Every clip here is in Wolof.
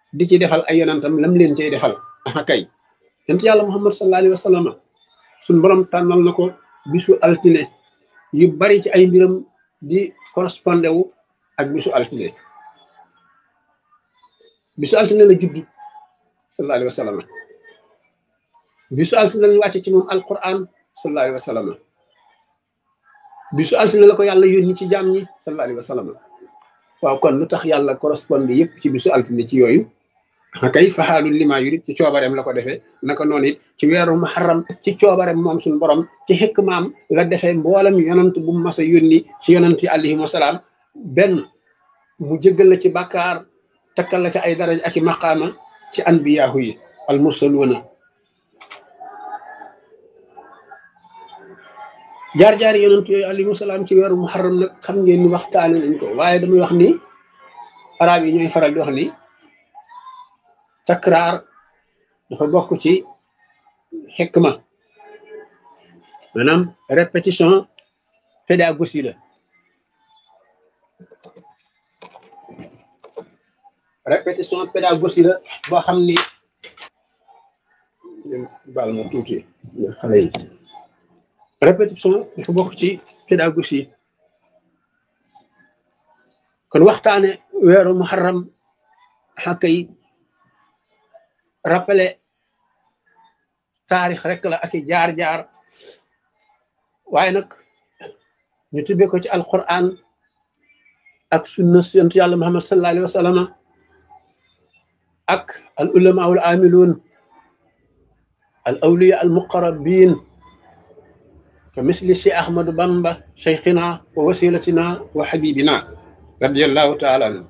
di ci defal ay yonantam lam leen cay defal aha kay yonent yàlla muhammad sallallahu alayhi wa sallam suñ borom tànnal na ko bisu altine yu bari ci ay mbiram di correspondé wu ak bisu altine bisu altine la judd sallallahu alayhi wa sallam bisu altine lañ wàcce ci moom alquran sallallahu alayhi wa sallam bisu altine la ko yàlla yónni ci jaam ñi sallallahu alayhi wa sallam waaw kon lu tax yàlla correspondé yëpp ci bisu altine ci yooyu kay faxaalul lima yurit ci coobareem la ko defee naka noonu it ci weeru muharram ci coobareem moom suñu borom ci xekk maam la defee mboolem yonant bu mu mas a yónni ci yonant yi alayhim wasalaam benn mu jëggal la ci bàkkaar takkal la ci ay daraja ak i maqaama ci anbiyaahu yi al mursaluuna jaar-jaari yonant yooyu alayhim wasalaam ci weeru muharram nag xam ngeen ni waxtaane nañ ko waaye damay wax ni arab yi ñooy faral di wax ni takraar dafa bokk ci xikma maanaam répétition pédagogie la répétition pédagogie la boo xam ni baal ma tuuti xale yi répétition dafa bokk ci pédagogie kon waxtaane weeru muharram xàkka yi rappelé taarix rek la ak i jaar-jaar waaye nag ñu tuddee ko ci alquran ak sunna yonent yàlla muhammad sallallahu alayhi wa sallam ak al ulama al amilun al awliya al muqarrabin ka misli cheikh ahmadu bamba cheikhina wa wasilatina wa habibina radiallahu taala anhu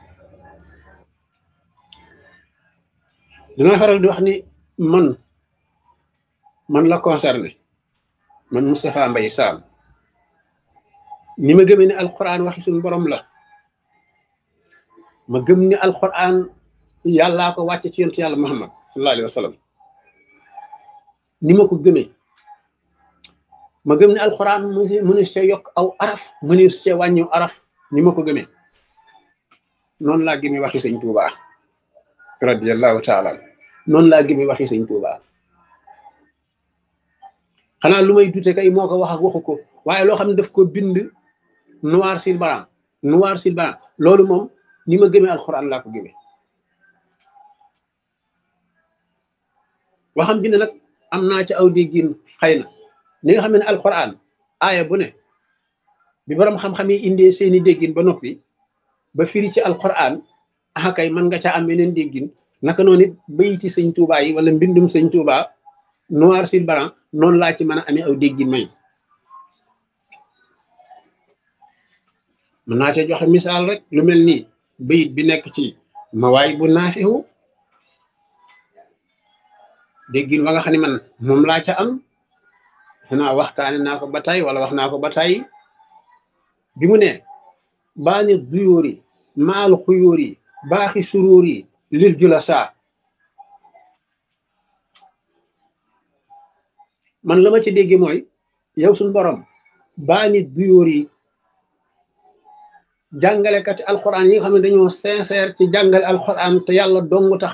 dinaa faral di wax ni man man la concerné man Moustapha Mbaye Sam ni ma gëmee ne alquran waxi suñu borom la ma gëm ni alquran yàllaa ko wàcce ci yonent yàlla Muhammad sallallahu alayhi wa sallam ni ma ko gëmee ma gëm ne alquran mënu see yokk aw araf mënu see wàññiw araf ni ma ko gëmee noonu laa gëmee waxi sëñ Tuubaa radiyallahu taala noonu laa gëmee waxi sëñ Tuubaa xanaa lu may dute kay moo ko wax ak waxu ko waaye loo xam ne daf ko bind noir sur blanc noir sur blanc loolu moom ni ma gëmee alxuraan laa ko gëmee waxam bi ne nag am naa ci aw déggin xëy na ni nga xam ne alxuraan aaya bu ne bi borom xam-xam yi indee seeni déggin ba noppi ba firi ci alxuraan ah kay mën nga caa am yeneen déggin naka noonu it bayiti sëñ Tuubaa yi wala mbindum sëñ Tuubaa noir sur blanc noonu laa ci mën a amee aw déggin may mën naa ca joxe misaal rek lu mel nii bayit bi nekk ci mawaay bu naafihu déggin wa nga xam ne man moom laa ca am xanaa waxtaane naa ko ba tey wala wax naa ko ba tey bi mu ne baani duyóor yi maal xuyóor yi baaxi suróor yi lil jula saa man la ma ci dégge mooy yow suñ borom baani duyóor yi jàngalekati alxuraan yi nga xam ne dañoo sincère ci jàngale alxuraan te yàlla dong tax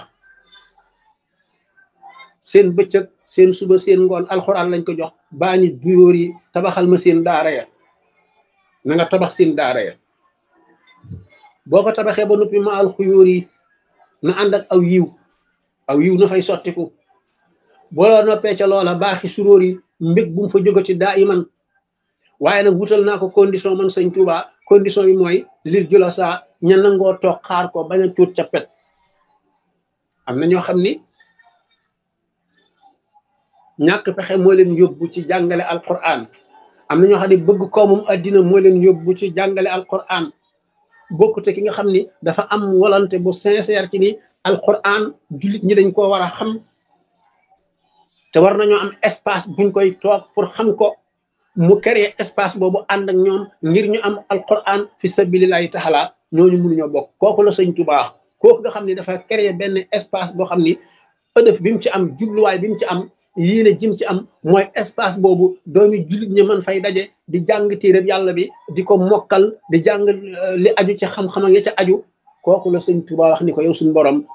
seen bëccëg seen suba seen ngoon alxuraan lañ ko jox baani duyóor yi tabaxal ma seen daara ya na nga tabax seen daara ya boo ko tabaxee ba noppi ma alxuyóor yi na ànd ak aw yiw aw yiw na fay sottiku booloo noppee ca loola baaxi suróor yi mbég bu mu fa jóge ci daa iman waaye nag wutal naa ko condition man sëñ Tuubaa condition yi mooy lir jula saa ña nangoo toog xaar ko bañ a tuut ca pet am na ñoo xam ni ñàkk pexe moo leen yóbbu ci jàngale alquran am na ñoo xam ne bëgg koomum addina moo leen yóbbu ci jàngale alquran bokkute ki nga xam ni dafa am volonté bu sincère ci ni alquran jullit ñi dañ koo war a xam te war nañoo am espace buñ koy toog pour xam ko mu créer espace boobu ànd ak ñoom ngir ñu am alquran fi sabilillahi taala ñooñu mënuñoo bokk kooku la sëñ Tuubaa kooku nga xam ni dafa créer benn espace boo xam ni ëdëf bi mu ci am jubluwaay bi mu ci am yéene jim ci am mooy espace boobu doomi jullit ñi mën fay daje di jàng téereb yàlla bi di ko mokkal di jàng li aju ci xam-xam ak ya ca aju kooku la sëñ Tuubaa wax ni ko yow suñu borom